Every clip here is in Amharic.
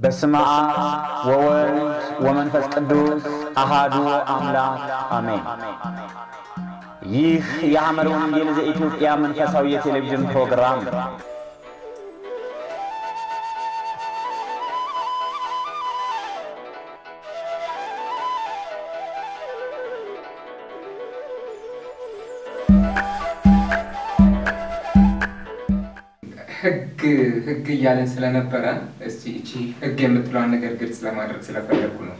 በስመ አብ ወወልድ ወመንፈስ ቅዱስ አሃዱ አምላክ አሜን። ይህ የሐመር ወንጌል ዘኢትዮጵያ መንፈሳዊ የቴሌቪዥን ፕሮግራም ነው። ህግ ህግ እያለን ስለነበረ እስቲ እቺ ህግ የምትለዋን ነገር ግልጽ ለማድረግ ስለፈለግኩ ነው።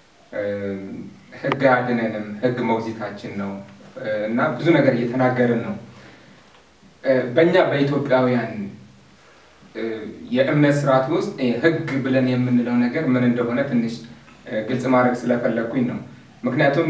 ህግ አያድነንም፣ ህግ ሞግዚታችን ነው እና ብዙ ነገር እየተናገርን ነው። በእኛ በኢትዮጵያውያን የእምነት ስርዓት ውስጥ ህግ ብለን የምንለው ነገር ምን እንደሆነ ትንሽ ግልጽ ማድረግ ስለፈለግኩኝ ነው። ምክንያቱም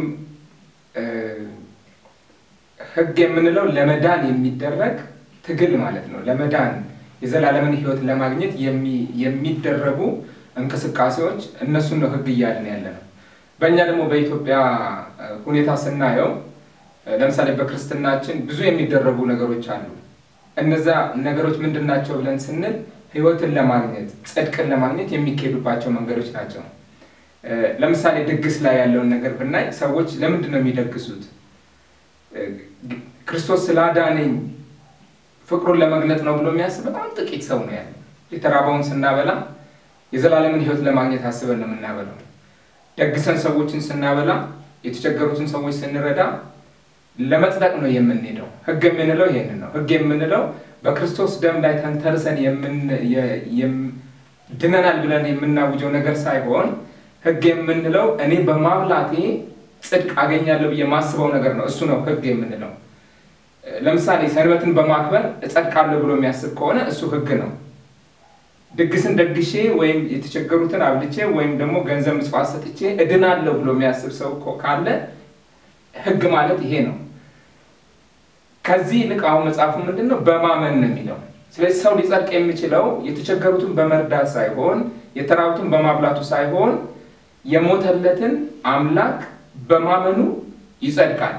ህግ የምንለው ለመዳን የሚደረግ ትግል ማለት ነው። ለመዳን የዘላለምን ህይወት ለማግኘት የሚደረጉ እንቅስቃሴዎች እነሱን ነው ህግ እያልን ያለ ነው። በእኛ ደግሞ በኢትዮጵያ ሁኔታ ስናየው ለምሳሌ በክርስትናችን ብዙ የሚደረጉ ነገሮች አሉ። እነዛ ነገሮች ምንድን ናቸው ብለን ስንል ህይወትን ለማግኘት ጽድቅን ለማግኘት የሚካሄዱባቸው መንገዶች ናቸው። ለምሳሌ ድግስ ላይ ያለውን ነገር ብናይ ሰዎች ለምንድን ነው የሚደግሱት? ክርስቶስ ስላዳነኝ ፍቅሩን ለመግለጥ ነው ብሎ የሚያስብ በጣም ጥቂት ሰው ነው ያለ። የተራባውን ስናበላ የዘላለምን ህይወት ለማግኘት አስበን ነው የምናበላው። ደግሰን ሰዎችን ስናበላ፣ የተቸገሩትን ሰዎች ስንረዳ ለመጽደቅ ነው የምንሄደው። ህግ የምንለው ይሄንን ነው። ህግ የምንለው በክርስቶስ ደም ላይ ተንተርሰን ድነናል ብለን የምናውጀው ነገር ሳይሆን ህግ የምንለው እኔ በማብላቴ ጽድቅ አገኛለሁ ብዬ የማስበው ነገር ነው። እሱ ነው ህግ የምንለው። ለምሳሌ ሰንበትን በማክበር እጸድቃለሁ ብሎ የሚያስብ ከሆነ እሱ ህግ ነው። ድግስን ደግሼ ወይም የተቸገሩትን አብልቼ ወይም ደግሞ ገንዘብ ምጽዋት ሰጥቼ እድናለሁ ብሎ የሚያስብ ሰው ካለ ህግ ማለት ይሄ ነው። ከዚህ ይልቅ አሁን መጽሐፉ ምንድን ነው? በማመን ነው የሚለው። ስለዚህ ሰው ሊጸድቅ የሚችለው የተቸገሩትን በመርዳት ሳይሆን የተራቡትን በማብላቱ ሳይሆን የሞተለትን አምላክ በማመኑ ይጸድቃል።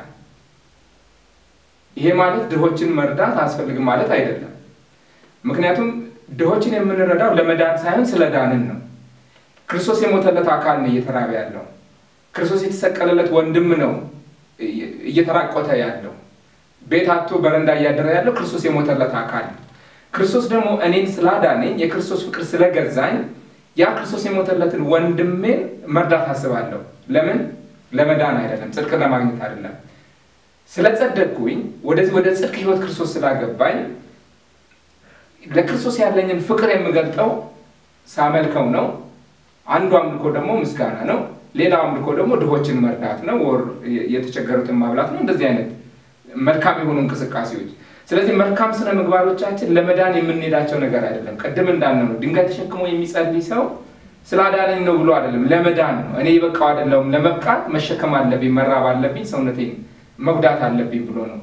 ይሄ ማለት ድሆችን መርዳት አያስፈልግም ማለት አይደለም። ምክንያቱም ድሆችን የምንረዳው ለመዳን ሳይሆን ስለ ዳንን ነው። ክርስቶስ የሞተለት አካል ነው እየተራበ ያለው። ክርስቶስ የተሰቀለለት ወንድም ነው እየተራቆተ ያለው። ቤት አጥቶ በረንዳ እያደረ ያለው ክርስቶስ የሞተለት አካል ነው። ክርስቶስ ደግሞ እኔን ስላዳነኝ የክርስቶስ ፍቅር ስለገዛኝ ያ ክርስቶስ የሞተለትን ወንድሜን መርዳት አስባለሁ። ለምን? ለመዳን አይደለም፣ ጽድቅ ለማግኘት አይደለም። ስለጸደቅኩኝ ወደዚህ ወደ ጽድቅ ህይወት ክርስቶስ ስላገባኝ ለክርስቶስ ያለኝን ፍቅር የምገልጠው ሳመልከው ነው። አንዱ አምልኮ ደግሞ ምስጋና ነው። ሌላው አምልኮ ደግሞ ድሆችን መርዳት ነው፣ ወር የተቸገሩትን ማብላት ነው። እንደዚህ አይነት መልካም የሆኑ እንቅስቃሴዎች። ስለዚህ መልካም ስነ ምግባሮቻችን ለመዳን የምንሄዳቸው ነገር አይደለም። ቅድም እንዳልነው ነው። ድንጋይ ተሸክሞ የሚጸልይ ሰው ስላዳነኝ ነው ብሎ አይደለም፣ ለመዳን ነው። እኔ የበቃው አይደለሁም፣ ለመብቃት መሸከም አለብኝ፣ መራብ አለብኝ፣ ሰውነቴን መጉዳት አለብኝ ብሎ ነው።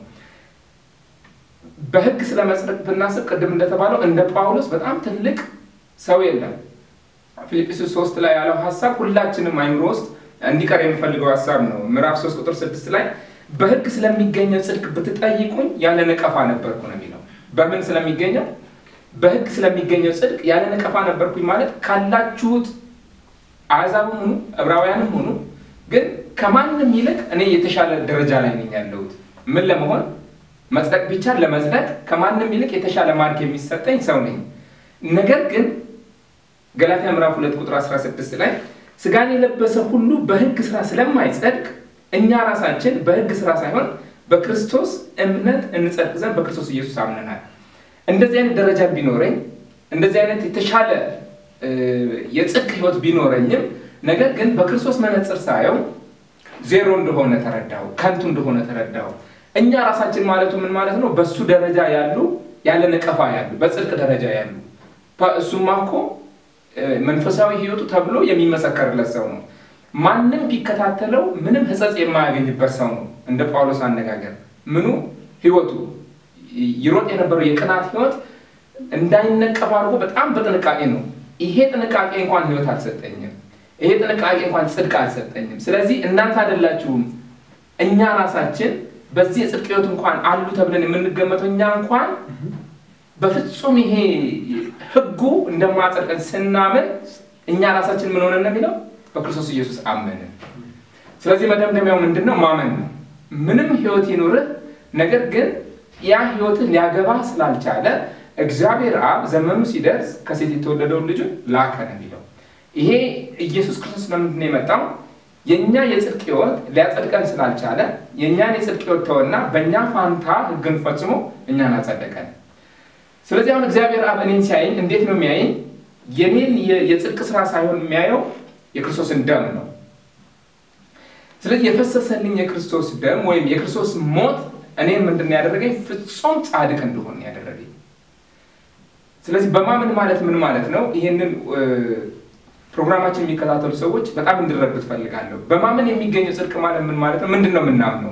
በህግ ስለ መጽደቅ ብናስብ ቅድም እንደተባለው እንደ ጳውሎስ በጣም ትልቅ ሰው የለም። ፊልጵስዩስ ሶስት ላይ ያለው ሀሳብ ሁላችንም አይምሮ ውስጥ እንዲቀር የሚፈልገው ሀሳብ ነው። ምዕራፍ ሶስት ቁጥር ስድስት ላይ በህግ ስለሚገኘው ጽድቅ ብትጠይቁኝ ያለ ነቀፋ ነበርኩ ነው የሚለው። በምን ስለሚገኘው? በህግ ስለሚገኘው ጽድቅ ያለ ነቀፋ ነበርኩኝ ማለት ካላችሁት አሕዛብም ሁኑ ዕብራውያንም ሁኑ ግን ከማንም ይልቅ እኔ የተሻለ ደረጃ ላይ ነኝ ያለሁት። ምን ለመሆን መጽደቅ ቢቻል ለመጽደቅ ከማንም ይልቅ የተሻለ ማርክ የሚሰጠኝ ሰው ነኝ። ነገር ግን ገላትያ ምዕራፍ ሁለት ቁጥር 16 ላይ ስጋን የለበሰ ሁሉ በህግ ስራ ስለማይጸድቅ እኛ ራሳችን በህግ ስራ ሳይሆን በክርስቶስ እምነት እንጸድቅ ዘንድ በክርስቶስ ኢየሱስ አምነናል። እንደዚህ አይነት ደረጃ ቢኖረኝ እንደዚህ አይነት የተሻለ የጽድቅ ህይወት ቢኖረኝም ነገር ግን በክርስቶስ መነጽር ሳየው ዜሮ እንደሆነ ተረዳው፣ ከንቱ እንደሆነ ተረዳው። እኛ ራሳችን ማለቱ ምን ማለት ነው? በሱ ደረጃ ያሉ ያለ ነቀፋ ያሉ በጽድቅ ደረጃ ያሉ እሱማ እኮ መንፈሳዊ ህይወቱ ተብሎ የሚመሰከርለት ሰው ነው። ማንም ቢከታተለው ምንም ህጸጽ የማያገኝበት ሰው ነው። እንደ ጳውሎስ አነጋገር ምኑ ህይወቱ ይሮጥ የነበረው የቅናት ህይወት እንዳይነቀፍ አድርጎ በጣም በጥንቃቄ ነው። ይሄ ጥንቃቄ እንኳን ህይወት አልሰጠኝም። ይሄ ጥንቃቄ እንኳን ጽድቅ አልሰጠኝም። ስለዚህ እናንተ አይደላችሁም እኛ ራሳችን በዚህ የጽድቅ ህይወት እንኳን አሉ ተብለን የምንገመተው እኛ እንኳን በፍጹም ይሄ ህጉ እንደማጸድቀን ስናምን እኛ ራሳችን ምን ሆነን ነው የሚለው በክርስቶስ ኢየሱስ አመንን። ስለዚህ መደምደሚያው ምንድን ነው? ማመን ነው። ምንም ህይወት ይኑርህ፣ ነገር ግን ያ ህይወትን ሊያገባ ስላልቻለ እግዚአብሔር አብ ዘመኑ ሲደርስ ከሴት የተወለደውን ልጁን ላከ ነው የሚለው። ይሄ ኢየሱስ ክርስቶስ ለምንድን ነው የመጣው? የእኛ የጽድቅ ህይወት ሊያጸድቀን ስላልቻለ የእኛን የጽድቅ ህይወት ተወና በእኛ ፋንታ ህግን ፈጽሞ እኛን አጸደቀን። ስለዚህ አሁን እግዚአብሔር አብ እኔን ሲያየኝ እንዴት ነው የሚያየኝ? የኔን የጽድቅ ስራ ሳይሆን የሚያየው የክርስቶስን ደም ነው። ስለዚህ የፈሰሰልኝ የክርስቶስ ደም ወይም የክርስቶስ ሞት እኔን ምንድን ነው ያደረገኝ? ፍጹም ጻድቅ እንደሆን ያደረገኝ። ስለዚህ በማመን ማለት ምን ማለት ነው? ይህንን ፕሮግራማችን የሚከታተሉ ሰዎች በጣም እንዲረዱ ትፈልጋለሁ። በማመን የሚገኘው ጽድቅ ማለት ምን ማለት ነው? ምንድን ነው የምናምነው?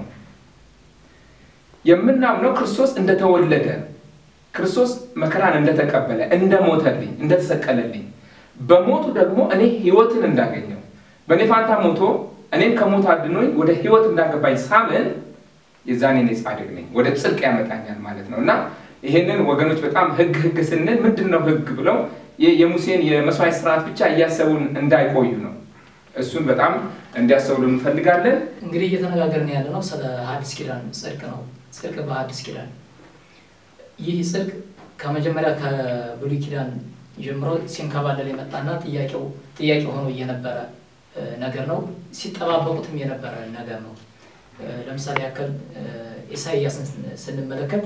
የምናምነው ክርስቶስ እንደተወለደ፣ ክርስቶስ መከራን እንደተቀበለ፣ እንደሞተልኝ፣ እንደተሰቀለልኝ፣ በሞቱ ደግሞ እኔ ህይወትን እንዳገኘው በእኔ ፋንታ ሞቶ እኔም ከሞት አድኖኝ ወደ ህይወት እንዳገባኝ ሳምን የዛኔ እኔ ጻድቅ ነኝ፣ ወደ ጽድቅ ያመጣኛል ማለት ነው። እና ይሄንን ወገኖች በጣም ህግ ህግ ስንል ምንድን ነው ህግ ብለው የሙሴን የመስዋዕት ስርዓት ብቻ እያሰቡን እንዳይቆዩ ነው። እሱን በጣም እንዲያስተውሉ እንፈልጋለን። እንግዲህ እየተነጋገርን ያለ ነው ስለ ሐዲስ ኪዳን ጽድቅ ነው። ጽድቅ በሐዲስ ኪዳን ይህ ጽድቅ ከመጀመሪያ ከብሉይ ኪዳን ጀምሮ ሲንከባለል የመጣና ጥያቄው ጥያቄ ሆኖ እየነበረ ነገር ነው። ሲጠባበቁትም የነበረ ነገር ነው። ለምሳሌ ያክል ኢሳይያስን ስንመለከት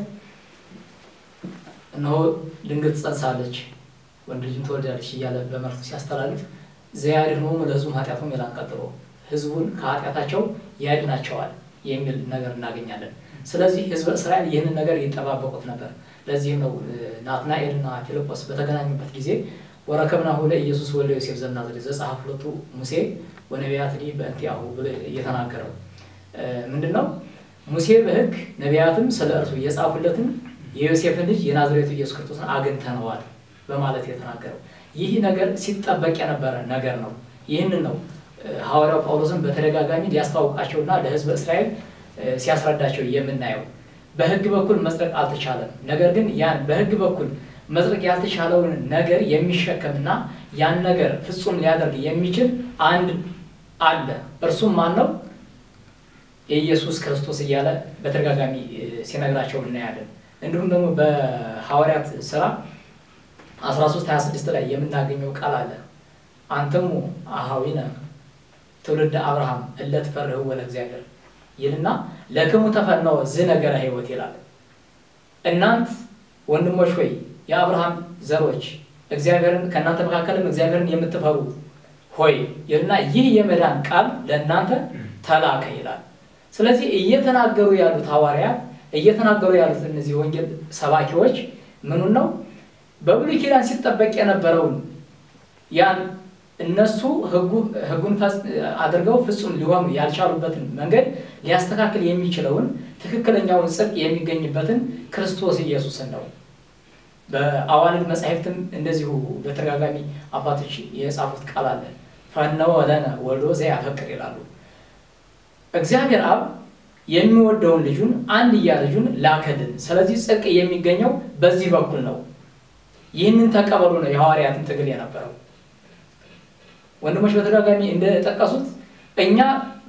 እነሆ ድንግል ትጸንሳለች ወንድ ልጅን ትወልዳለች እያለ በመልኩ ሲያስተላልፍ ዘያድኅኖሙ ለሕዝቡ ኃጢአቶም ይላል። ቀጥሎ ሕዝቡን ከኃጢአታቸው ያድናቸዋል የሚል ነገር እናገኛለን። ስለዚህ ሕዝበ እስራኤል ይህንን ነገር ይጠባበቁት ነበር። ለዚህም ነው ናትናኤልና ፊልጶስ በተገናኙበት ጊዜ ወረከብናሁ ለኢየሱስ ወልደ ዮሴፍ ዘናዝሬት ዘጸሐፈ ሎቱ ሙሴ ወነቢያትኒ በእንቲአሁ ብሎ እየተናገረው ምንድን ነው? ሙሴ በሕግ ነቢያትም ስለ እርሱ የጻፉለትን የዮሴፍን ልጅ የናዝሬቱ ኢየሱስ ክርስቶስን አግኝተነዋል በማለት የተናገረው ይህ ነገር ሲጠበቅ የነበረ ነገር ነው። ይህንን ነው ሐዋርያው ጳውሎስን በተደጋጋሚ ሊያስተዋውቃቸውና ለሕዝበ እስራኤል ሲያስረዳቸው የምናየው። በሕግ በኩል መጽደቅ አልተቻለም። ነገር ግን ያን በሕግ በኩል መጽደቅ ያልተቻለውን ነገር የሚሸከምና ያን ነገር ፍጹም ሊያደርግ የሚችል አንድ አለ። እርሱም ማን ነው? የኢየሱስ ክርስቶስ እያለ በተደጋጋሚ ሲነግራቸው እናያለን። እንዲሁም ደግሞ በሐዋርያት ስራ 13 26 ላይ የምናገኘው ቃል አለ። አንተሙ አኀዊነ ትውልደ አብርሃም እለ ትፈርህዎ ለእግዚአብሔር ይልና ለክሙ ተፈነወ ዝነገረ ሕይወት ይላል። እናንት ወንድሞች ሆይ የአብርሃም ዘሮች እግዚአብሔርን ከእናንተ መካከልም እግዚአብሔርን የምትፈሩ ሆይ ይልና ይህ የመዳን ቃል ለእናንተ ተላከ ይላል። ስለዚህ እየተናገሩ ያሉት ሐዋርያት እየተናገሩ ያሉት እነዚህ ወንጌል ሰባኪዎች ምኑን ነው? በብሉይ ኪዳን ሲጠበቅ የነበረውን ያን እነሱ ሕጉን አድርገው ፍጹም ሊሆኑ ያልቻሉበትን መንገድ ሊያስተካክል የሚችለውን ትክክለኛውን ጽድቅ የሚገኝበትን ክርስቶስ ኢየሱስን ነው። በአዋልድ መጻሕፍትም እንደዚሁ በተደጋጋሚ አባቶች የጻፉት ቃል አለ። ፈነወ ለነ ወልዶ ዘያፈቅር ይላሉ። እግዚአብሔር አብ የሚወደውን ልጁን አንድያ ልጁን ላከልን። ስለዚህ ጽድቅ የሚገኘው በዚህ በኩል ነው። ይህንን ተቀበሉ ነው የሐዋርያትን ትግል የነበረው። ወንድሞች በተደጋጋሚ እንደጠቀሱት እኛ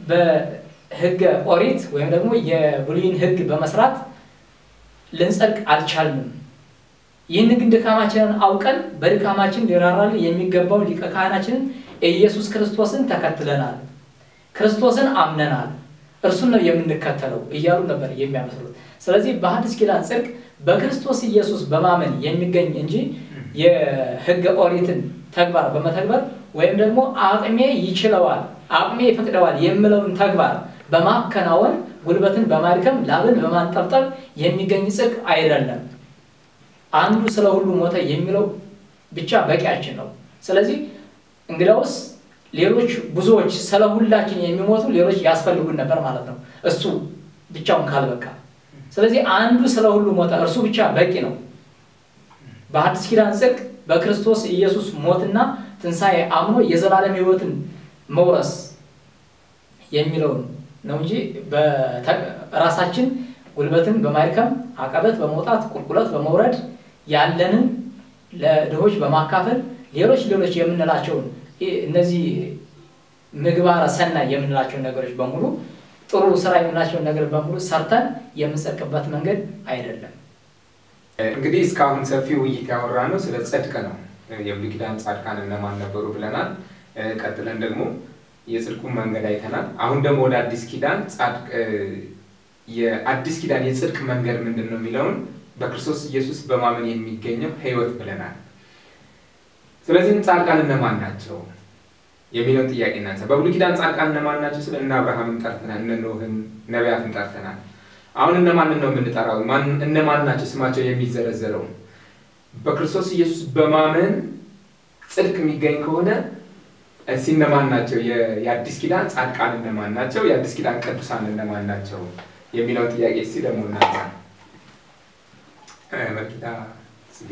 በሕገ ኦሪት ወይም ደግሞ የብሉይን ሕግ በመስራት ልንጸድቅ አልቻልንም። ይህን ግን ድካማችንን አውቀን በድካማችን ሊራራልን የሚገባው ሊቀ ካህናችንን ኢየሱስ ክርስቶስን ተከትለናል፣ ክርስቶስን አምነናል፣ እርሱን ነው የምንከተለው እያሉ ነበር የሚያመስሉት። ስለዚህ በሐዲስ ኪዳን ጽድቅ በክርስቶስ ኢየሱስ በማመን የሚገኝ እንጂ የሕገ ኦሪትን ተግባር በመተግበር ወይም ደግሞ አቅሜ ይችለዋል፣ አቅሜ ይፈቅደዋል የምለውን ተግባር በማከናወን ጉልበትን በማድከም ላብን በማንጠብጠብ የሚገኝ ጽድቅ አይደለም። አንዱ ስለ ሁሉ ሞተ የሚለው ብቻ በቂያችን ነው። ስለዚህ እንግዲያውስ ሌሎች ብዙዎች ስለ ሁላችን የሚሞቱ ሌሎች ያስፈልጉን ነበር ማለት ነው፣ እሱ ብቻውን ካልበቃ። ስለዚህ አንዱ ስለ ሁሉ ሞተ፣ እርሱ ብቻ በቂ ነው። በሐዲስ ኪዳን ጽድቅ በክርስቶስ ኢየሱስ ሞትና ትንሣኤ አምኖ የዘላለም ሕይወትን መውረስ የሚለውን ነው እንጂ በራሳችን ጉልበትን በማድከም አቀበት በመውጣት ቁልቁለት በመውረድ ያለንን ለድሆች በማካፈል ሌሎች ሌሎች የምንላቸውን እነዚህ ምግባረ ሰናይ የምንላቸውን ነገሮች በሙሉ ጥሩ ስራ የምንላቸውን ነገር በሙሉ ሰርተን የምንጸድቅበት መንገድ አይደለም። እንግዲህ እስካሁን ሰፊ ውይይት ያወራ ነው ስለ ጽድቅ ነው። የብሉይ ኪዳን ጻድቃን እነማን ነበሩ ብለናል። ቀጥለን ደግሞ የጽድቁን መንገድ አይተናል። አሁን ደግሞ ወደ አዲስ ኪዳን የአዲስ ኪዳን የጽድቅ መንገድ ምንድን ነው የሚለውን በክርስቶስ ኢየሱስ በማመን የሚገኘው ሕይወት ብለናል። ስለዚህም ጻድቃን እነማን ናቸው የሚለውን ጥያቄ እናንሳ። በብሉይ ኪዳን ጻድቃን እነማን ናቸው? ስለ እነ አብርሃምን ጠርተናል፣ እነ ኖህን ነቢያትን ጠርተናል። አሁን እነማንን ነው የምንጠራው? እነማን ናቸው ስማቸው የሚዘረዘረው? በክርስቶስ ኢየሱስ በማመን ጽድቅ የሚገኝ ከሆነ እስኪ እነማን ናቸው? የአዲስ ኪዳን ጻድቃን እነማን ናቸው? የአዲስ ኪዳን ቅዱሳን እነማን ናቸው የሚለውን ጥያቄ እስኪ ደግሞ እናንሳ። መርጌታ ጽጌ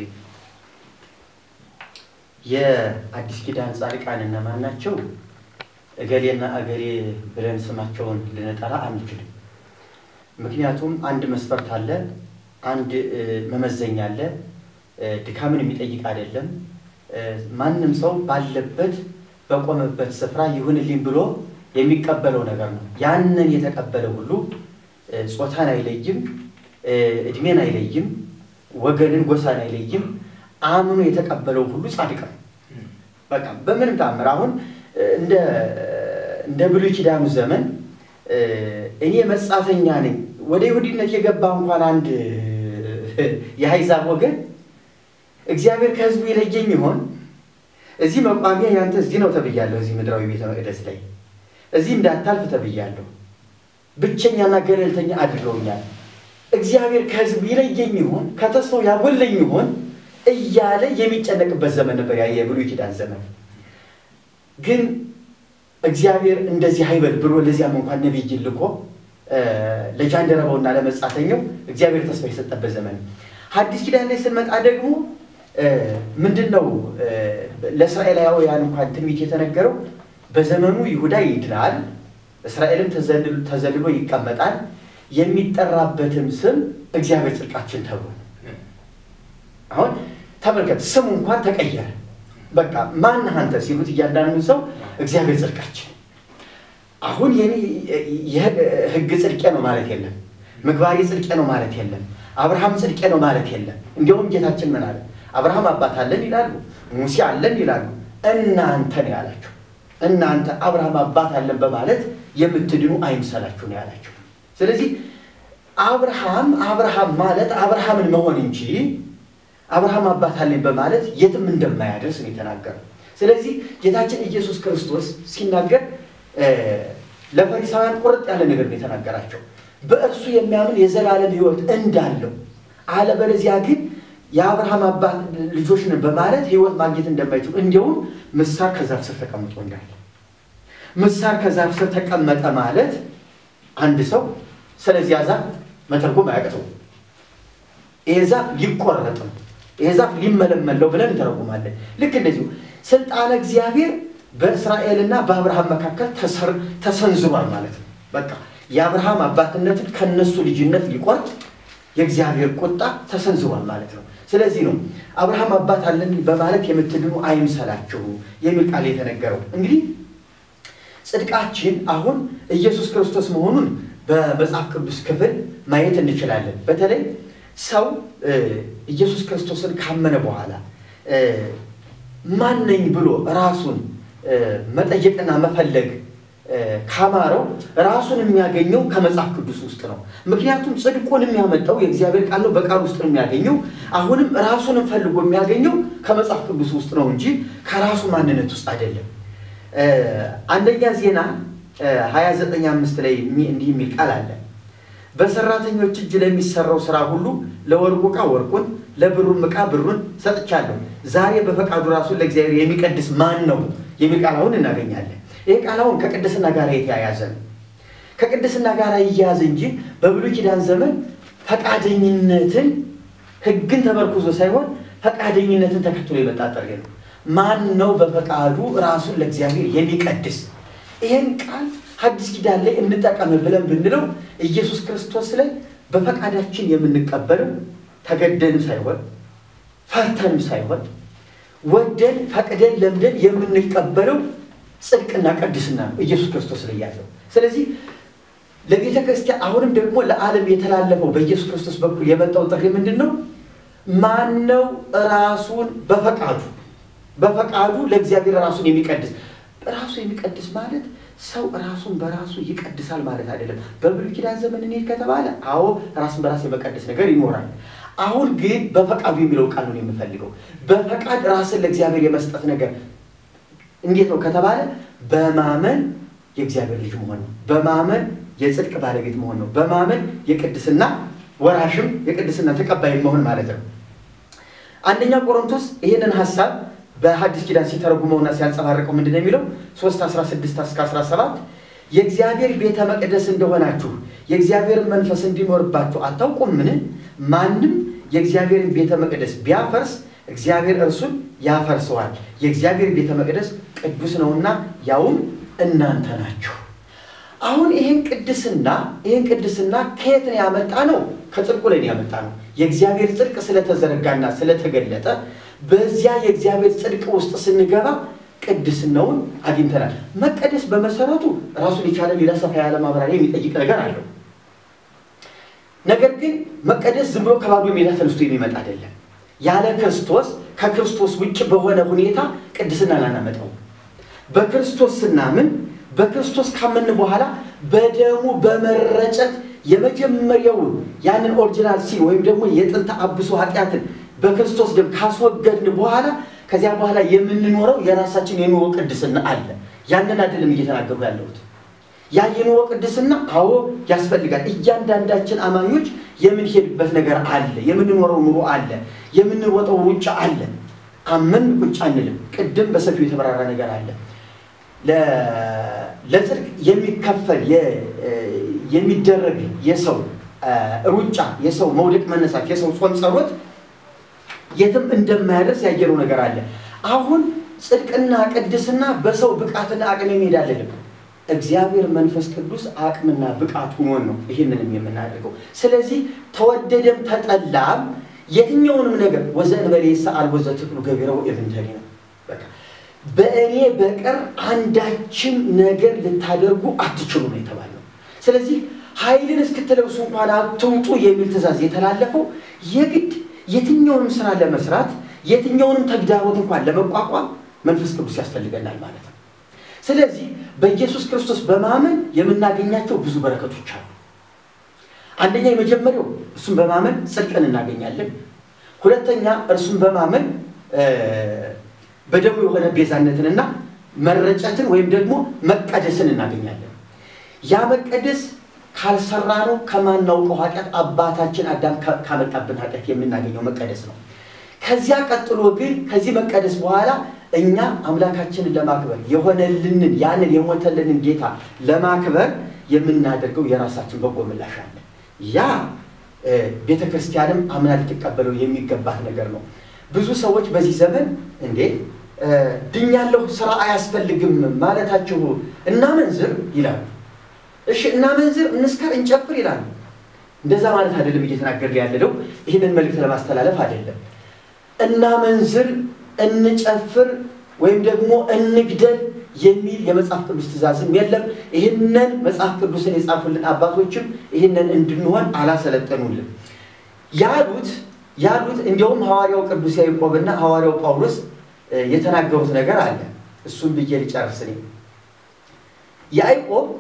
የአዲስ ኪዳን ጻድቃን እነማን ናቸው? እገሌና እገሌ ብለን ስማቸውን ልንጠራ አንችልም። ምክንያቱም አንድ መስፈርት አለ፣ አንድ መመዘኛ አለ። ድካምን የሚጠይቅ አይደለም። ማንም ሰው ባለበት በቆመበት ስፍራ ይሁንልኝ ብሎ የሚቀበለው ነገር ነው። ያንን የተቀበለ ሁሉ ጾታን አይለይም፣ እድሜን አይለይም፣ ወገንን ጎሳን አይለይም። አምኖ የተቀበለው ሁሉ ጻድቅ ነው። በቃ በምንም ታምር አሁን እንደ እንደ ብሉይ ኪዳኑ ዘመን እኔ መጻተኛ ነኝ ወደ ይሁዲነት የገባ እንኳን አንድ የአሕዛብ ወገን እግዚአብሔር ከሕዝቡ የለየኝ ይሆን? እዚህ መቋሚያ ያንተ እዚህ ነው ተብያለሁ። እዚህ ምድራዊ ቤተ መቅደስ ላይ እዚህ እንዳታልፍ ተብያለሁ። ብቸኛና ገለልተኛ አድርገውኛል። እግዚአብሔር ከሕዝቡ ይለየኝ ይሆን? ከተስፋው ያጎለኝ ይሆን እያለ የሚጨነቅበት ዘመን ነበር፣ ያ የብሉይ ኪዳን ዘመን። ግን እግዚአብሔር እንደዚህ አይበል ብሎ ለዚያም እንኳን ነቢይ ልኮ ለጃንደረባውና ለመጻተኛው እግዚአብሔር ተስፋ የሰጠበት ዘመን። ሐዲስ ኪዳን ላይ ስንመጣ ደግሞ ምንድን ነው ለእስራኤላውያን እንኳን ትንቢት የተነገረው በዘመኑ ይሁዳ ይድናል፣ እስራኤልም ተዘልሎ ይቀመጣል፣ የሚጠራበትም ስም እግዚአብሔር ጽድቃችን ተብሎ አሁን ተመልከት፣ ስሙ እንኳን ተቀየረ። በቃ ማን አንተ ሲሉት እያንዳንዱ ሰው እግዚአብሔር ጽድቃችን። አሁን የኔ ሕግ ጽድቄ ነው ማለት የለም። ምግባሬ ጽድቄ ነው ማለት የለም። አብርሃም ጽድቄ ነው ማለት የለም። እንዲያውም ጌታችን ምን አለ? አብርሃም አባት አለን ይላሉ፣ ሙሴ አለን ይላሉ። እናንተ ነው ያላቸው። እናንተ አብርሃም አባት አለን በማለት የምትድኑ አይምሰላችሁ ነው ያላቸው። ስለዚህ አብርሃም አብርሃም ማለት አብርሃምን መሆን እንጂ አብርሃም አባት አለኝ በማለት የትም እንደማያደርስ ነው የተናገረው። ስለዚህ ጌታችን ኢየሱስ ክርስቶስ ሲናገር ለፈሪሳውያን ቁርጥ ያለ ነገር ነው የተናገራቸው። በእርሱ የሚያምን የዘላለም ሕይወት እንዳለው አለበለዚያ ግን የአብርሃም አባት ልጆች ነን በማለት ሕይወት ማግኘት እንደማይችሉ እንዲያውም ምሳር ከዛፍ ስር ተቀምጦ እንዳለ ምሳር ከዛፍ ስር ተቀመጠ ማለት አንድ ሰው ስለዚያ ዛፍ መተርጎም አያቅተው። ይሄ ዛፍ ሊቆረጥ ነው፣ ይሄ ዛፍ ሊመለመል ነው ብለን እንተረጉማለን። ልክ እንደዚሁ ስልጣነ እግዚአብሔር በእስራኤልና በአብርሃም መካከል ተሰንዝሯል ማለት ነው። በቃ የአብርሃም አባትነትን ከነሱ ልጅነት ሊቆርጥ የእግዚአብሔር ቁጣ ተሰንዝሯል ማለት ነው። ስለዚህ ነው አብርሃም አባት አለን በማለት የምትድኑ አይምሰላችሁ የሚል ቃል የተነገረው። እንግዲህ ጽድቃችን አሁን ኢየሱስ ክርስቶስ መሆኑን በመጽሐፍ ቅዱስ ክፍል ማየት እንችላለን። በተለይ ሰው ኢየሱስ ክርስቶስን ካመነ በኋላ ማነኝ ብሎ ራሱን መጠየቅና መፈለግ ካማረው ራሱን የሚያገኘው ከመጽሐፍ ቅዱስ ውስጥ ነው። ምክንያቱም ጽድቁን የሚያመጣው የእግዚአብሔር ቃል ነው፣ በቃል ውስጥ ነው የሚያገኘው። አሁንም ራሱንም ፈልጎ የሚያገኘው ከመጽሐፍ ቅዱስ ውስጥ ነው እንጂ ከራሱ ማንነት ውስጥ አይደለም። አንደኛ ዜና ሀያ ዘጠኝ አምስት ላይ እንዲህ የሚል ቃል አለ። በሰራተኞች እጅ ለሚሰራው ስራ ሁሉ ለወርቁ ዕቃ ወርቁን፣ ለብሩም ዕቃ ብሩን ሰጥቻለሁ። ዛሬ በፈቃዱ ራሱን ለእግዚአብሔር የሚቀድስ ማን ነው የሚል ቃል አሁን እናገኛለን። ይህ ቃል አሁን ከቅድስና ጋር የተያያዘ ነው። ከቅድስና ጋር ይያያዝ እንጂ በብሉይ ኪዳን ዘመን ፈቃደኝነትን ሕግን ተመርኩዞ ሳይሆን ፈቃደኝነትን ተከትሎ የመጣ ጥሪ ነው። ማን ነው በፈቃዱ ራሱን ለእግዚአብሔር የሚቀድስ? ይህን ቃል ሐዲስ ኪዳን ላይ እንጠቀም ብለን ብንለው ኢየሱስ ክርስቶስ ላይ በፈቃዳችን የምንቀበለው ተገደንም ሳይሆን ፈርተንም ሳይሆን ወደን ፈቅደን ለምደን የምንቀበለው ጽድቅና ቅድስና ነው ኢየሱስ ክርስቶስ ላይ ያለው። ስለዚህ ለቤተ ክርስቲያን አሁንም ደግሞ ለዓለም የተላለፈው በኢየሱስ ክርስቶስ በኩል የመጣው ጥሪ ምንድን ነው? ማነው ራሱን በፈቃዱ በፈቃዱ ለእግዚአብሔር ራሱን የሚቀድስ ራሱ የሚቀድስ ማለት ሰው ራሱን በራሱ ይቀድሳል ማለት አይደለም። በብሉይ ኪዳን ዘመን እንሂድ ከተባለ አዎ ራስን በራስ የመቀደስ ነገር ይኖራል። አሁን ግን በፈቃዱ የሚለው ቃል ነው የምፈልገው። በፈቃድ ራስን ለእግዚአብሔር የመስጠት ነገር እንዴት ነው ከተባለ በማመን የእግዚአብሔር ልጅ መሆን ነው። በማመን የጽድቅ ባለቤት መሆን ነው። በማመን የቅድስና ወራሽም የቅድስና ተቀባይ መሆን ማለት ነው። አንደኛ ቆሮንቶስ ይህንን ሀሳብ በሐዲስ ኪዳን ሲተረጉመውና ሲያንጸባርቀው ምንድን ነው የሚለው? 3 16 እስከ 17 የእግዚአብሔር ቤተ መቅደስ እንደሆናችሁ የእግዚአብሔርን መንፈስ እንዲኖርባችሁ አታውቁምን? ማንም የእግዚአብሔርን ቤተ መቅደስ ቢያፈርስ እግዚአብሔር እርሱን ያፈርሰዋል። የእግዚአብሔር ቤተ መቅደስ ቅዱስ ነውና ያውም እናንተ ናችሁ። አሁን ይህን ቅድስና ይህን ቅድስና ከየት ነው ያመጣ ነው? ከጽድቁ ላይ ነው ያመጣ ነው። የእግዚአብሔር ጽድቅ ስለተዘረጋና ስለተገለጠ በዚያ የእግዚአብሔር ጽድቅ ውስጥ ስንገባ ቅድስናውን አግኝተናል። መቀደስ በመሰረቱ ራሱን የቻለ ሌላ ሰፋ ያለ ማብራሪያ የሚጠይቅ ነገር አለው። ነገር ግን መቀደስ ዝም ብሎ ከባዶ ሜዳ ተነስቶ የሚመጣ አይደለም። ያለ ክርስቶስ ከክርስቶስ ውጭ በሆነ ሁኔታ ቅድስና ላናመጣው። በክርስቶስ ስናምን በክርስቶስ ካመን በኋላ በደሙ በመረጨት የመጀመሪያውን ያንን ኦሪጂናል ሲን ወይም ደግሞ የጥንተ አብሶ ኃጢአትን በክርስቶስ ደም ካስወገድን በኋላ ከዚያ በኋላ የምንኖረው የራሳችን የኑሮ ቅድስና አለ። ያንን አይደለም እየተናገሩ ያለሁት። ያ የኑሮ ቅድስና አዎ ያስፈልጋል። እያንዳንዳችን አማኞች የምንሄድበት ነገር አለ፣ የምንኖረው ኑሮ አለ፣ የምንሮጠው ሩጫ አለ። አመን ቁጭ አንልም። ቅድም በሰፊው የተበራራ ነገር አለ። ለጽድቅ የሚከፈል የሚደረግ የሰው ሩጫ፣ የሰው መውደቅ መነሳት፣ የሰው ጾም ጸሎት የትም እንደማያደርስ ያየነው ነገር አለ። አሁን ጽድቅና ቅድስና በሰው ብቃትና አቅም የሚሄድ አይደለም። እግዚአብሔር መንፈስ ቅዱስ አቅምና ብቃት ሆኖን ነው ይህንንም የምናደርገው። ስለዚህ ተወደደም ተጠላም የትኛውንም ነገር ወዘእንበሌ ይስአል ወዘትክሉ ገቢረው እብንተኒ ነው። በቃ በእኔ በቀር አንዳችም ነገር ልታደርጉ አትችሉ ነው የተባለው። ስለዚህ ኃይልን እስክትለብሱ እንኳን አትውጡ የሚል ትእዛዝ የተላለፈው የግድ የትኛውንም ስራ ለመስራት የትኛውንም ተግዳሮት እንኳን ለመቋቋም መንፈስ ቅዱስ ያስፈልገናል ማለት ነው። ስለዚህ በኢየሱስ ክርስቶስ በማመን የምናገኛቸው ብዙ በረከቶች አሉ። አንደኛ የመጀመሪያው እሱን በማመን ጽድቅን እናገኛለን። ሁለተኛ እርሱን በማመን በደሙ የሆነ ቤዛነትንና መረጨትን ወይም ደግሞ መቀደስን እናገኛለን። ያ መቀደስ ካልሰራ ነው ከማናውቀው ኃጢአት አባታችን አዳም ካመጣብን ኃጢአት የምናገኘው መቀደስ ነው። ከዚያ ቀጥሎ ግን ከዚህ መቀደስ በኋላ እኛ አምላካችንን ለማክበር የሆነልንን ያንን የሞተልንን ጌታ ለማክበር የምናደርገው የራሳችን በጎ ምላሽ አለ። ያ ቤተ ክርስቲያንም አምና ልትቀበለው የሚገባት ነገር ነው። ብዙ ሰዎች በዚህ ዘመን እንዴ ድኛለሁ፣ ስራ አያስፈልግም ማለታችሁ እናመንዝር ይላሉ። እሺ እናመንዝር፣ እንስከር፣ እንጨፍር ይላሉ። እንደዛ ማለት አይደለም እየተናገር ያለለው ይህንን መልእክት ለማስተላለፍ አይደለም። እናመንዝር፣ እንጨፍር ወይም ደግሞ እንግደል የሚል የመጽሐፍ ቅዱስ ትእዛዝም የለም። ይህንን መጽሐፍ ቅዱስን የጻፉልን አባቶችም ይህንን እንድንሆን አላሰለጠኑልን። ያሉት ያሉት እንዲያውም ሐዋርያው ቅዱስ ያዕቆብና ሐዋርያው ጳውሎስ የተናገሩት ነገር አለ። እሱም ብዬ ልጨርስ እኔ ያዕቆብ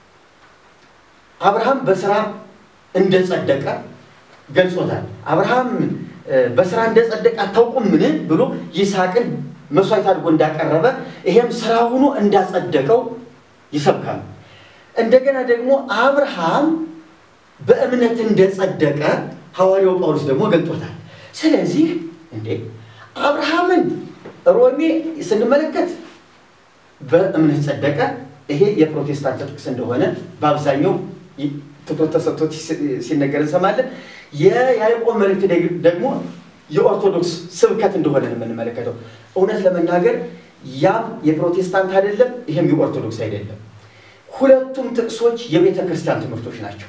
አብርሃም በስራ እንደጸደቀ ገልጾታል። አብርሃም በስራ እንደጸደቀ አታውቁምን ብሎ ይስሐቅን መስዋዕት አድርጎ እንዳቀረበ ይሄም ስራ ሆኖ እንዳጸደቀው ይሰብካል። እንደገና ደግሞ አብርሃም በእምነት እንደጸደቀ ሐዋርያው ጳውሎስ ደግሞ ገልጦታል። ስለዚህ እንዴ አብርሃምን ሮሜ ስንመለከት በእምነት ጸደቀ። ይሄ የፕሮቴስታንት ጥቅስ እንደሆነ በአብዛኛው ትኩረት ተሰጥቶት ሲነገር እንሰማለን። የያዕቆብ መልእክት ደግሞ የኦርቶዶክስ ስብከት እንደሆነ ነው የምንመለከተው። እውነት ለመናገር ያም የፕሮቴስታንት አይደለም፣ ይህም የኦርቶዶክስ አይደለም። ሁለቱም ጥቅሶች የቤተ ክርስቲያን ትምህርቶች ናቸው።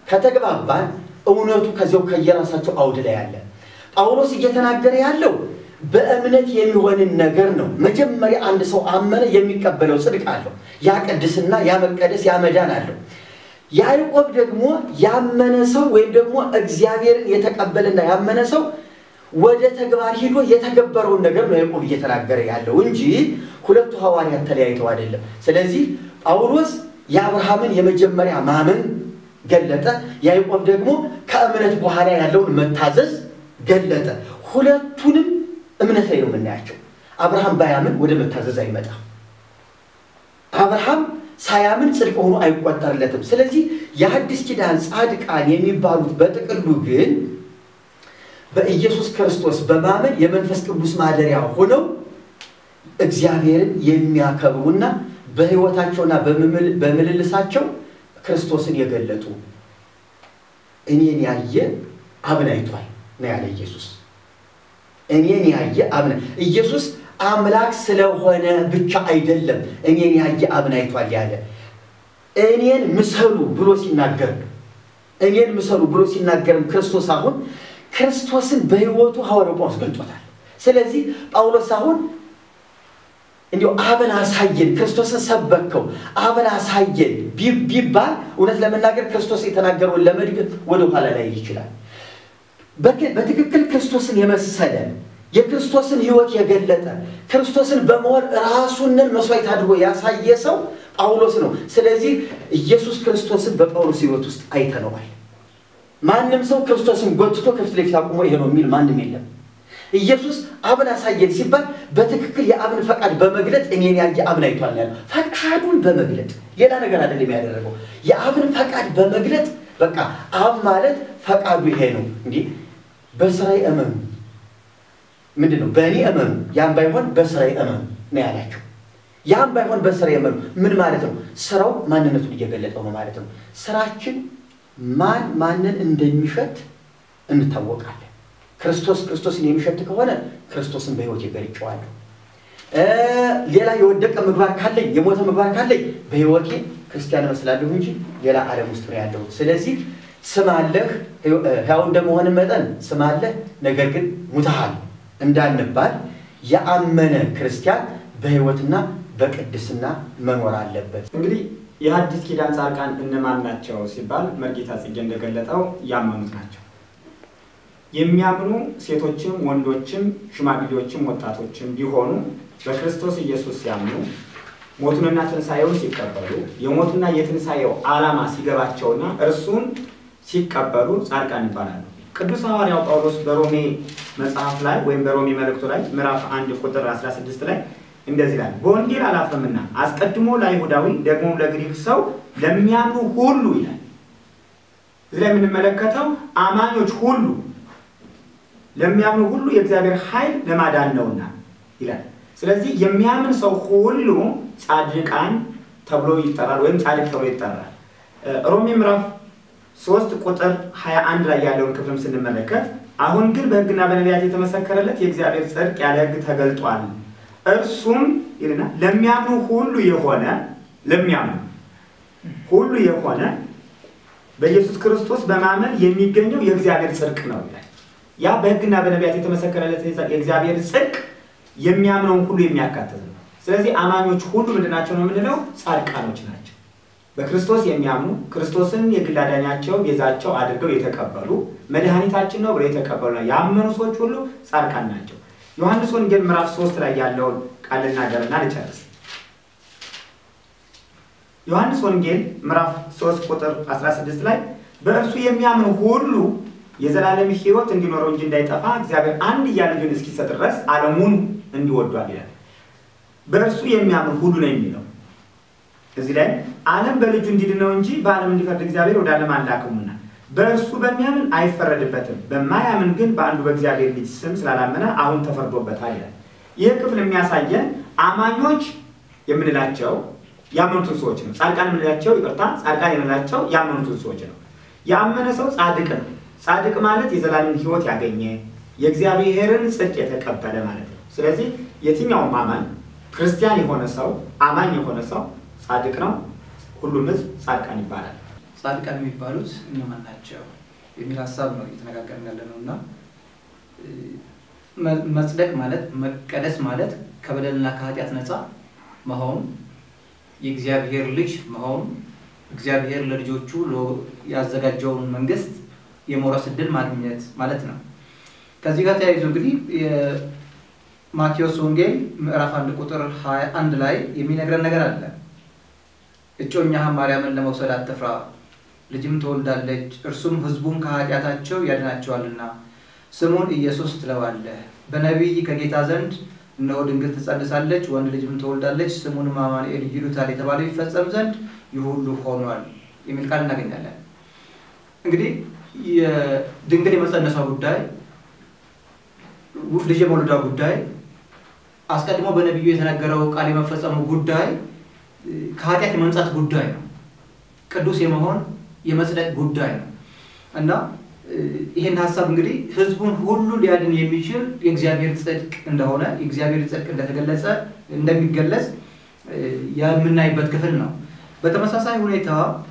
ከተግባባን እውነቱ ከዚያው ከየራሳቸው አውድ ላይ አለ። ጳውሎስ እየተናገረ ያለው በእምነት የሚሆንን ነገር ነው። መጀመሪያ አንድ ሰው አመነ፣ የሚቀበለው ጽድቅ አለው። ያ ቅድስና፣ ያ መቀደስ፣ ያ መዳን አለው። ያዕቆብ ደግሞ ያመነ ሰው ወይም ደግሞ እግዚአብሔርን የተቀበለና ያመነ ሰው ወደ ተግባር ሂዶ የተገበረውን ነገር ነው ያዕቆብ እየተናገረ ያለው እንጂ ሁለቱ ሐዋርያት ተለያይተው አይደለም። ስለዚህ ጳውሎስ የአብርሃምን የመጀመሪያ ማመን ገለጠ። ያዕቆብ ደግሞ ከእምነት በኋላ ያለውን መታዘዝ ገለጠ። ሁለቱንም እምነት ላይ ነው የምናያቸው። አብርሃም ባያምን ወደ መታዘዝ አይመጣም። አብርሃም ሳያምን ጽድቅ ሆኖ አይቆጠርለትም። ስለዚህ የአዲስ ኪዳን ጻድቃን የሚባሉት በጥቅሉ ግን በኢየሱስ ክርስቶስ በማመን የመንፈስ ቅዱስ ማደሪያ ሆነው እግዚአብሔርን የሚያከብሩና በሕይወታቸውና በምልልሳቸው ክርስቶስን የገለጡ እኔን ያየ አብን አይቷል ነው ያለ ኢየሱስ። እኔን ያየ አብን ኢየሱስ አምላክ ስለሆነ ብቻ አይደለም እኔን ያየ አብን አይቷል ያለ እኔን ምሰሉ ብሎ ሲናገር እኔን ምሰሉ ብሎ ሲናገርም ክርስቶስ አሁን ክርስቶስን በሕይወቱ ሐዋርያው ጳውሎስ ገልጦታል። ስለዚህ ጳውሎስ አሁን እንዲሁ አብን አሳየን፣ ክርስቶስን ሰበከው፣ አብን አሳየን ቢባል እውነት ለመናገር ክርስቶስ የተናገረውን ለመድገም ወደ ኋላ ላይ ይችላል። በትክክል ክርስቶስን የመሰለ የክርስቶስን ሕይወት የገለጠ ክርስቶስን በመሆን ራሱንን መስዋዕት አድርጎ ያሳየ ሰው ጳውሎስ ነው። ስለዚህ ኢየሱስ ክርስቶስን በጳውሎስ ሕይወት ውስጥ አይተነዋል። ማንም ሰው ክርስቶስን ጎትቶ ከፊት ለፊት አቁሞ ይሄ ነው የሚል ማንም የለም። ኢየሱስ አብን አሳየን ሲባል በትክክል የአብን ፈቃድ በመግለጥ እኔን ያየ አብን አይቷል ያለው ፈቃዱን በመግለጥ ሌላ ነገር አይደለም ያደረገው። የአብን ፈቃድ በመግለጥ በቃ አብ ማለት ፈቃዱ ይሄ ነው። እንዲህ በስራዬ እመኑ ምንድን ነው? በእኔ እመኑ፣ ያም ባይሆን በስራዬ እመኑ ነው ያላቸው። ያም ባይሆን በስራዬ እመኑ ምን ማለት ነው? ስራው ማንነቱን እየገለጠው ነው ማለት ነው። ስራችን ማን ማንን እንደሚሸት እንታወቃለን። ክርስቶስ ክርስቶስን የሚሸት ከሆነ ክርስቶስን በሕይወት ይገልጨዋለሁ። ሌላ የወደቀ ምግባር ካለኝ የሞተ ምግባር ካለኝ በሕይወቴ ክርስቲያን እመስላለሁ እንጂ ሌላ ዓለም ውስጥ ነው ያለሁት። ስለዚህ ስም አለህ ሕያው እንደመሆን መጠን ስም አለህ፣ ነገር ግን ሙተሃል እንዳንባል የአመነ ክርስቲያን በሕይወትና በቅድስና መኖር አለበት። እንግዲህ የሐዲስ ኪዳን ጻድቃን እነማን ናቸው ሲባል መርጌታ ጽጌ እንደገለጠው ያመኑት ናቸው። የሚያምኑ ሴቶችም ወንዶችም ሽማግሌዎችም ወጣቶችም ቢሆኑ በክርስቶስ ኢየሱስ ሲያምኑ ሞቱንና ትንሣኤውን ሲቀበሉ የሞቱና የትንሣኤው ዓላማ ሲገባቸውና እርሱን ሲቀበሉ ጻድቃን ይባላሉ። ቅዱስ ሐዋርያው ጳውሎስ በሮሜ መጽሐፍ ላይ ወይም በሮሜ መልእክቱ ላይ ምዕራፍ 1 ቁጥር 16 ላይ እንደዚህ ይላል፣ በወንጌል አላፍርምና አስቀድሞ ለአይሁዳዊ ደግሞ ለግሪክ ሰው ለሚያምኑ ሁሉ ይላል። እዚህ ላይ የምንመለከተው አማኞች ሁሉ ለሚያምኑ ሁሉ የእግዚአብሔር ኃይል ለማዳን ነውና ይላል። ስለዚህ የሚያምን ሰው ሁሉ ጻድቃን ተብሎ ይጠራል፣ ወይም ጻድቅ ተብሎ ይጠራል። ሮሜ ምዕራፍ ሶስት ቁጥር 21 ላይ ያለውን ክፍልም ስንመለከት አሁን ግን በሕግና በነቢያት የተመሰከረለት የእግዚአብሔር ጽድቅ ያለ ሕግ ተገልጧል እርሱም ይልና ለሚያምኑ ሁሉ የሆነ ለሚያምኑ ሁሉ የሆነ በኢየሱስ ክርስቶስ በማመን የሚገኘው የእግዚአብሔር ጽድቅ ነው ይላል። ያ በሕግና በነቢያት የተመሰከረለት የእግዚአብሔር ጽድቅ የሚያምነውን ሁሉ የሚያካትት ነው። ስለዚህ አማኞች ሁሉ ምንድናቸው ነው የምንለው? ጻድቃኖች ናቸው። በክርስቶስ የሚያምኑ ክርስቶስን የግል አዳኛቸው ቤዛቸው አድርገው የተቀበሉ መድኃኒታችን ነው ብለው የተቀበሉ ያመኑ ሰዎች ሁሉ ጻድቃን ናቸው። ዮሐንስ ወንጌል ምዕራፍ 3 ላይ ያለውን ቃል ልናገርና ልጨርስ። ዮሐንስ ወንጌል ምዕራፍ 3 ቁጥር 16 ላይ በእርሱ የሚያምን ሁሉ የዘላለም ሕይወት እንዲኖረው እንጂ እንዳይጠፋ እግዚአብሔር አንድያ ልጁን እስኪሰጥ ድረስ ዓለሙን እንዲወዷል ይላል። በእርሱ የሚያምን ሁሉ ነው የሚለው። እዚህ ላይ ዓለም በልጁ እንዲድን ነው እንጂ በዓለም እንዲፈርድ እግዚአብሔር ወደ ዓለም አላከሙና በእርሱ በሚያምን አይፈረድበትም፣ በማያምን ግን በአንዱ በእግዚአብሔር ልጅ ስም ስላላመነ አሁን ተፈርዶበታል ይላል። ይህ ክፍል የሚያሳየን አማኞች የምንላቸው ያመኑትን ሰዎች ነው። ጻድቃን የምንላቸው ይቅርታ፣ ጻድቃን የምንላቸው ያመኑትን ሰዎች ነው። ያመነ ሰው ጻድቅ ነው። ጻድቅ ማለት የዘላለም ሕይወት ያገኘ የእግዚአብሔርን ጽድቅ የተቀበለ ማለት ነው። ስለዚህ የትኛውም አማኝ ክርስቲያን የሆነ ሰው አማኝ የሆነ ሰው ጻድቅ ነው። ሁሉም ሕዝብ ጻድቃን ይባላል። ጻድቃን የሚባሉት እነማን ናቸው የሚል ሀሳብ ነው እየተነጋገርን ያለ ነው እና መ- መጽደቅ ማለት መቀደስ ማለት ከበደልና ከኃጢአት ነፃ መሆን የእግዚአብሔር ልጅ መሆን እግዚአብሔር ለልጆቹ ሎ- ያዘጋጀውን መንግስት የመውረስ እድል ማግኘት ማለት ነው። ከዚህ ጋር ተያይዞ እንግዲህ የማቴዎስ ወንጌል ምዕራፍ አንድ ቁጥር 21 ላይ የሚነግረን ነገር አለ። እጮኛህን ማርያምን ለመውሰድ አትፍራ፣ ልጅም ትወልዳለች፣ እርሱም ሕዝቡን ከኃጢአታቸው ያድናቸዋልና ስሙን ኢየሱስ ትለዋለህ። በነቢይ ከጌታ ዘንድ እነሆ ድንግል ትጸንሳለች፣ ወንድ ልጅም ትወልዳለች፣ ስሙንም አማኑኤል ይሉታል የተባለው ይፈጸም ዘንድ ይህ ሁሉ ሆኗል የሚል ቃል እናገኛለን። እንግዲህ የድንግል የመጸነሷ ጉዳይ ልጅ የመውለዷ ጉዳይ አስቀድሞ በነቢዩ የተነገረው ቃል የመፈጸሙ ጉዳይ ከኃጢአት የመንጻት ጉዳይ ነው። ቅዱስ የመሆን የመጽደቅ ጉዳይ ነው እና ይህን ሀሳብ እንግዲህ ህዝቡን ሁሉ ሊያድን የሚችል የእግዚአብሔር ጽድቅ እንደሆነ የእግዚአብሔር ጽድቅ እንደተገለጸ እንደሚገለጽ የምናይበት ክፍል ነው። በተመሳሳይ ሁኔታ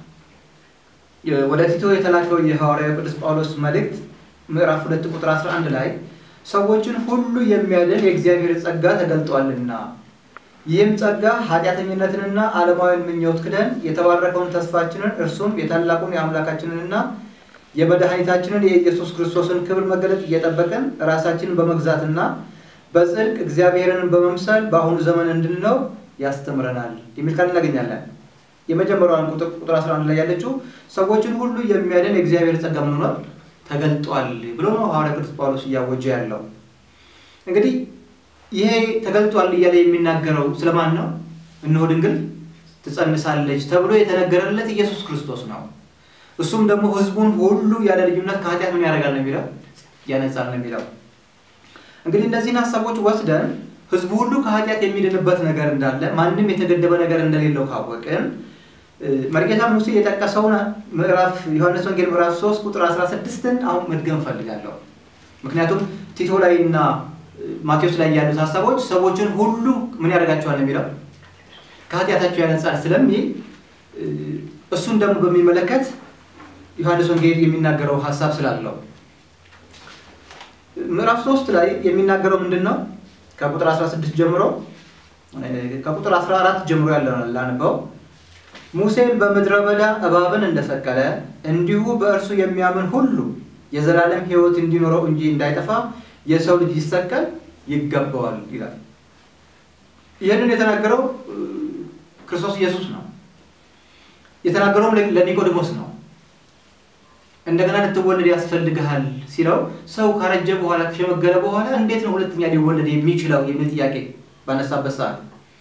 ወደ ቲቶ የተላከው የሐዋርያው ቅዱስ ጳውሎስ መልእክት ምዕራፍ ሁለት ቁጥር 11 ላይ ሰዎችን ሁሉ የሚያድን የእግዚአብሔር ጸጋ ተገልጧልና ይህም ጸጋ ኃጢአተኝነትንና ዓለማዊን ምኞት ክደን የተባረከውን ተስፋችንን እርሱም የታላቁን የአምላካችንንና የመድኃኒታችንን የኢየሱስ ክርስቶስን ክብር መገለጥ እየጠበቅን ራሳችንን በመግዛትና በጽድቅ እግዚአብሔርን በመምሰል በአሁኑ ዘመን እንድንለው ያስተምረናል የሚል ቃል እናገኛለን። የመጀመሪያዋን ቁጥር ቁጥር 11 ላይ ያለችው ሰዎችን ሁሉ የሚያድን የእግዚአብሔር ጸጋ ምን ሆኗል? ተገልጧል ብሎ ነው ሐዋርያ ቅዱስ ጳውሎስ እያወጀ ያለው። እንግዲህ ይሄ ተገልጧል እያለ የሚናገረው ስለማን ነው? እነሆ ድንግል ትጸንሳለች ተብሎ የተነገረለት ኢየሱስ ክርስቶስ ነው። እሱም ደግሞ ሕዝቡን ሁሉ ያለ ልዩነት ከኃጢአት ምን ያደርጋል ነው የሚለው ያነጻል ነው የሚለው። እንግዲህ እነዚህን ሀሳቦች ወስደን ሕዝቡ ሁሉ ከኃጢአት የሚድንበት ነገር እንዳለ ማንም የተገደበ ነገር እንደሌለው ካወቅን መርጌታ ሙሴ የጠቀሰውን ምዕራፍ ዮሐንስ ወንጌል ምዕራፍ 3 ቁጥር 16ን አሁን መድገም እፈልጋለሁ። ምክንያቱም ቲቶ ላይ እና ማቴዎስ ላይ ያሉት ሀሳቦች ሰዎችን ሁሉ ምን ያደርጋቸዋል የሚለው ከኃጢአታቸው ያነጻል ስለሚል እሱን ደግሞ በሚመለከት ዮሐንስ ወንጌል የሚናገረው ሀሳብ ስላለው ምዕራፍ 3 ላይ የሚናገረው ምንድን ነው? ከቁጥር 16 ጀምሮ ከቁጥር 14 ጀምሮ ያለው ላንበው ሙሴም በምድረ በዳ እባብን እንደሰቀለ እንዲሁ በእርሱ የሚያምን ሁሉ የዘላለም ሕይወት እንዲኖረው እንጂ እንዳይጠፋ የሰው ልጅ ይሰቀል ይገባዋል ይላል። ይህንን የተናገረው ክርስቶስ ኢየሱስ ነው። የተናገረውም ለኒቆዲሞስ ነው። እንደገና ልትወለድ ያስፈልግሃል ሲለው ሰው ካረጀ በኋላ ከሸመገለ በኋላ እንዴት ነው ሁለተኛ ሊወለድ የሚችለው የሚል ጥያቄ ባነሳበት ሰዓት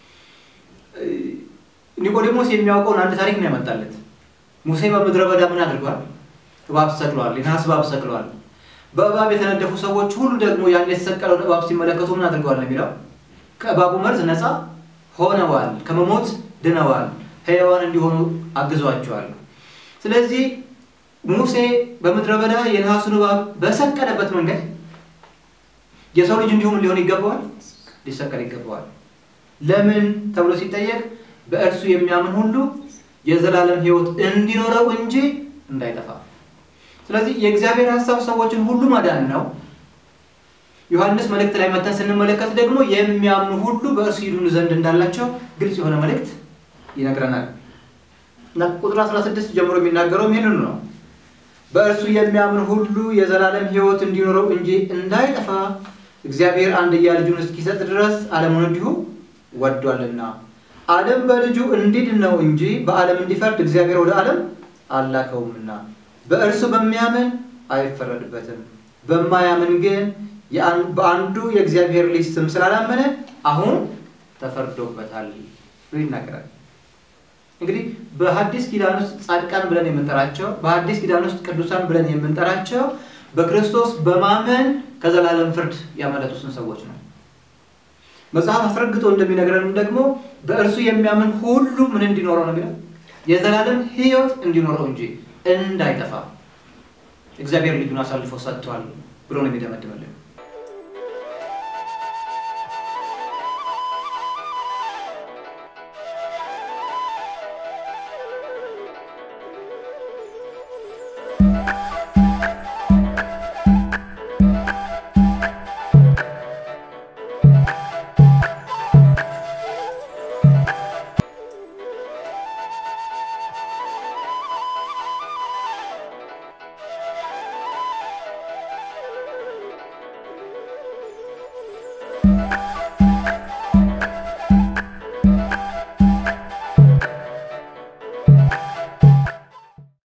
ኒቆዲሞስ የሚያውቀውን አንድ ታሪክ ነው ያመጣለት። ሙሴ በምድረ በዳ ምን አድርገዋል? እባብ ሰቅለዋል፣ የነሐስ እባብ ሰቅለዋል። በእባብ የተነደፉ ሰዎች ሁሉ ደግሞ ያን የተሰቀለውን እባብ ሲመለከቱ ምን አድርገዋል ነው የሚለው? ከእባቡ መርዝ ነፃ ሆነዋል፣ ከመሞት ድነዋል፣ ሕያዋን እንዲሆኑ አግዟቸዋል። ስለዚህ ሙሴ በምድረ በዳ የነሐሱን እባብ በሰቀለበት መንገድ የሰው ልጅ እንዲሁም ሊሆን ይገባዋል፣ ሊሰቀል ይገባዋል። ለምን ተብሎ ሲጠየቅ በእርሱ የሚያምን ሁሉ የዘላለም ሕይወት እንዲኖረው እንጂ እንዳይጠፋ። ስለዚህ የእግዚአብሔር ሀሳብ ሰዎችን ሁሉ ማዳን ነው። ዮሐንስ መልእክት ላይ መተን ስንመለከት ደግሞ የሚያምኑ ሁሉ በእርሱ ይድኑ ዘንድ እንዳላቸው ግልጽ የሆነ መልእክት ይነግረናል እና ቁጥር 16 ጀምሮ የሚናገረው ይህንኑ ነው። በእርሱ የሚያምን ሁሉ የዘላለም ሕይወት እንዲኖረው እንጂ እንዳይጠፋ እግዚአብሔር አንድያ ልጁን እስኪሰጥ ድረስ ዓለሙን እንዲሁ ወዷልና። ዓለም በልጁ እንዲድን ነው እንጂ በዓለም እንዲፈርድ እግዚአብሔር ወደ ዓለም አላከውምና። በእርሱ በሚያምን አይፈረድበትም። በማያምን ግን በአንዱ የእግዚአብሔር ልጅ ስም ስላላመነ አሁን ተፈርዶበታል ብሎ ይናገራል። እንግዲህ በሐዲስ ኪዳን ውስጥ ጻድቃን ብለን የምንጠራቸው በሐዲስ ኪዳን ውስጥ ቅዱሳን ብለን የምንጠራቸው በክርስቶስ በማመን ከዘላለም ፍርድ ያመለጡትን ሰዎች ነው። መጽሐፍ አስረግጦ እንደሚነግረንም ደግሞ በእርሱ የሚያምን ሁሉ ምን እንዲኖረው ነው የሚለው የዘላለም ሕይወት እንዲኖረው እንጂ እንዳይጠፋ እግዚአብሔር ልጁን አሳልፎ ሰጥቷል ብሎ ነው የሚደመድምልን።